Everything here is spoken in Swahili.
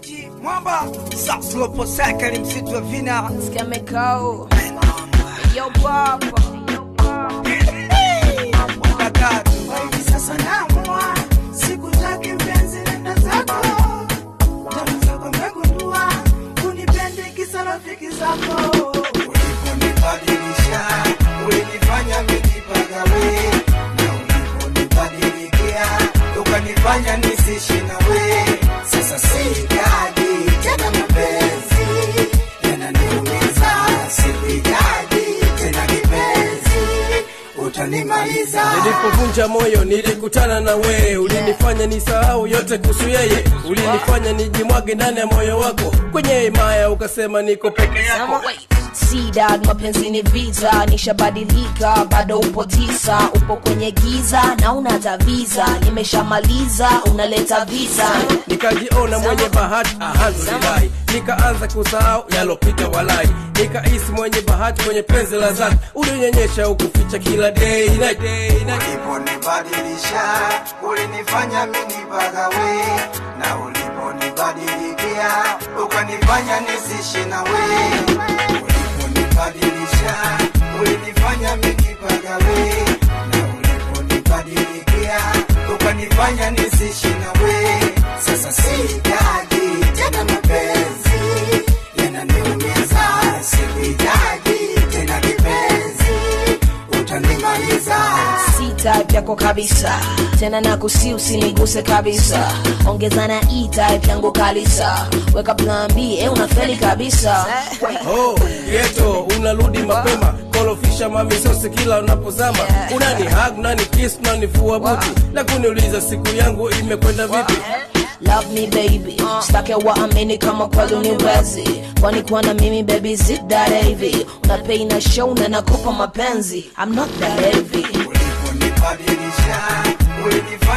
Sauti mwamba Saploposaka ni msitu wa vina Skemikao. Yo papa. Bakatu Hivi sasa naamua sikutaki mpenzi, nenda zako. Tamu zako nimegundua, unipende kisa rafiki zako. uliponibadilisha ulinifanya mijipagawe na uliponibadilikia ukanifanya nisishi nawe sasa sihitaji tena mapenzi yananiumiza sihitaji tena kipenzi utanimaliza nilipovunja moyo nilikutana na wewe ulinifanya nisahau yote kuhusu yeye ulinifanya nijimwage ndani ya moyo wako kwenye himaya ukasema niko peke yako Sidad, mapenzi ni vita, nishabadilika, bado upo tisa, upo kwenye giza na unataviza, nimeshamaliza, unaleta visa. nikajiona mwenye bahati alhamdulillahi nikaanza kusahau yalopita walai nikahisi mwenye bahati kwenye penzi la zati ulinyenyesha ukuficha kila day na day na uliponibadilisha ulinifanya minipagawe na uliponibadilikia ukanifanya nisishi nawe uliponibadilisha ulinifanya minipagawe na uliponibadilikia ukanifanya nisishi nawe sasa sihitaji tena mapenzi yananiumiza sihitaji tena kipenzi utanimaliza Si type yako kabisa, tena nakusi usiniguse kabisa, ongeza na E type yangu kalisa, weka plan B, eh unafeli kabisa. Oh, geto unarudi mapema kolofisha mamisosi kila unapozama unani hag unani kiss unanivua buti na kuniuliza siku yangu imekwenda vipi Love me baby, stake waamini kama kweli uniwezi, kwani kuwa na mimi baby sit that heavy, unapei na show na nakupa mapenzi, I'm not that heavy. uliponibadilisha ulinifanya